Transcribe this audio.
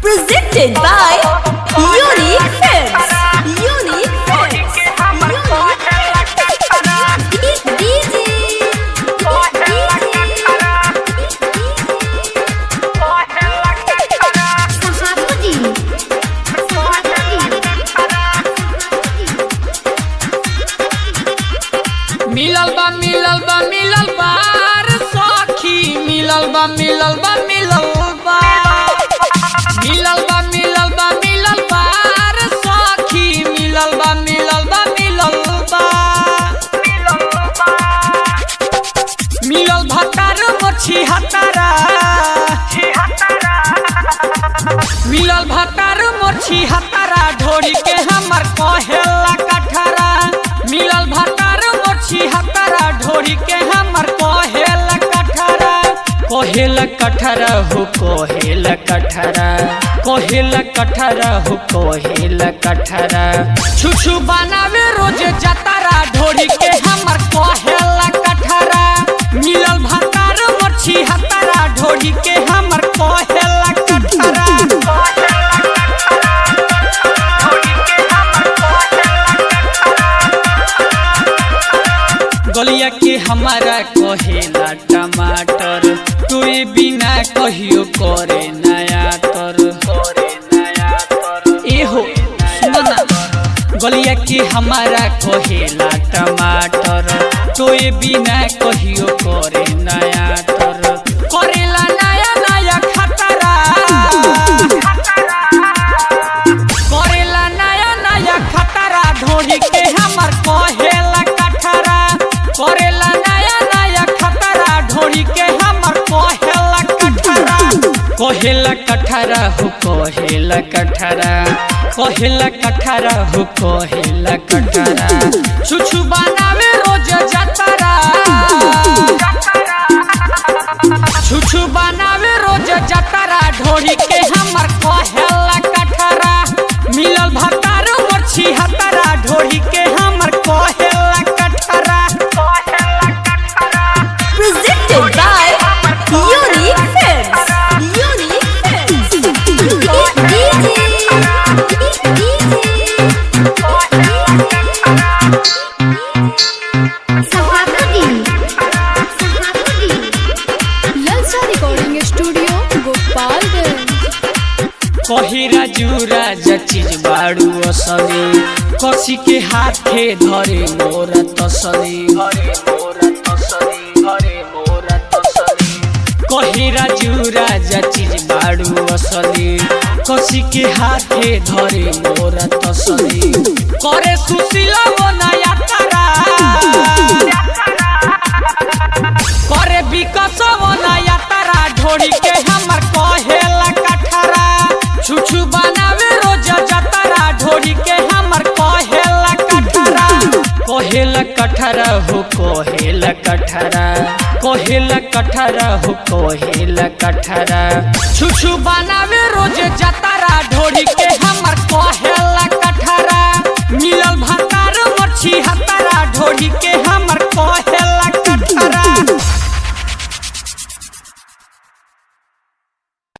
Presented by Unique Films. Unique Films. मिलल बा मिलल बा मिलल बा रे सखी मिलल बा मिलल बा मिलल बा मिलल बा मिलल बा मिलल बा रे सखी मिलल बा मिलल बा मिलल बा मिलल भतार मोछी हतारा मिलल भतार मोछी हतारा ढोरी के हमर कहेला कठरा मिलल भतार मोछी हतारा ढोरी के हमर कहेला कठरा कहेला कठरा हो कहेला कठरा कहेला कठरा हो कहेला कठरा छुछु बनावे रोज जतारा ढोरी के हमर कहेला कठरा मिलल भतार मोछी हतारा ढोरी के हमर कहेला कठरा गलिया के हमारा कहेला टमाटर तोए बिना कहियो करे नया तर करे नया तर एहो सुनो ना गलिया के हमारा कहेला टमाटर तोए बिना कहियो करे नया तर करेला नया नया खतरा करेला नया नया खतरा ढोरी के हमर कहेला कठरा करेला नया नया खतरा ढोरी के हमर कहेला कठरा कहेला कठरा हो कहेला कठरा कहेला कठरा हो कहेला कठरा छुछु बनावे रोज जतरा छुछु बनावे रोज जतरा ढोरी के हमर कहेला कठरा मिलल भतार मोरछी हतरा ढोरी के हमर कहेला कठरा Presented by Unique Films. Unique ललचा रिकॉर्डिंग स्टूडियो गोपालगंज कहिरा जुरा चीज बाड़ू असली कसी के हाथे धरे मोरा तसली धरे मोरा तसली धरे मोरा तसली कहिरा जुरा चीज बाड़ू असली कसी के हाथे धरे मोरा तसली करे सुशीला बनाया तारा करे विकास नया तारा ढोरी के हमर कहेला कठरा छुछु बनावे रोज जतरा ढोरी के हमर कहेला कठरा कहेला कठरा हो कहेला कठरा कहेला कठरा हो कहेला कठरा छुछु बनावे रोज जतरा ढोरी के हमर कहे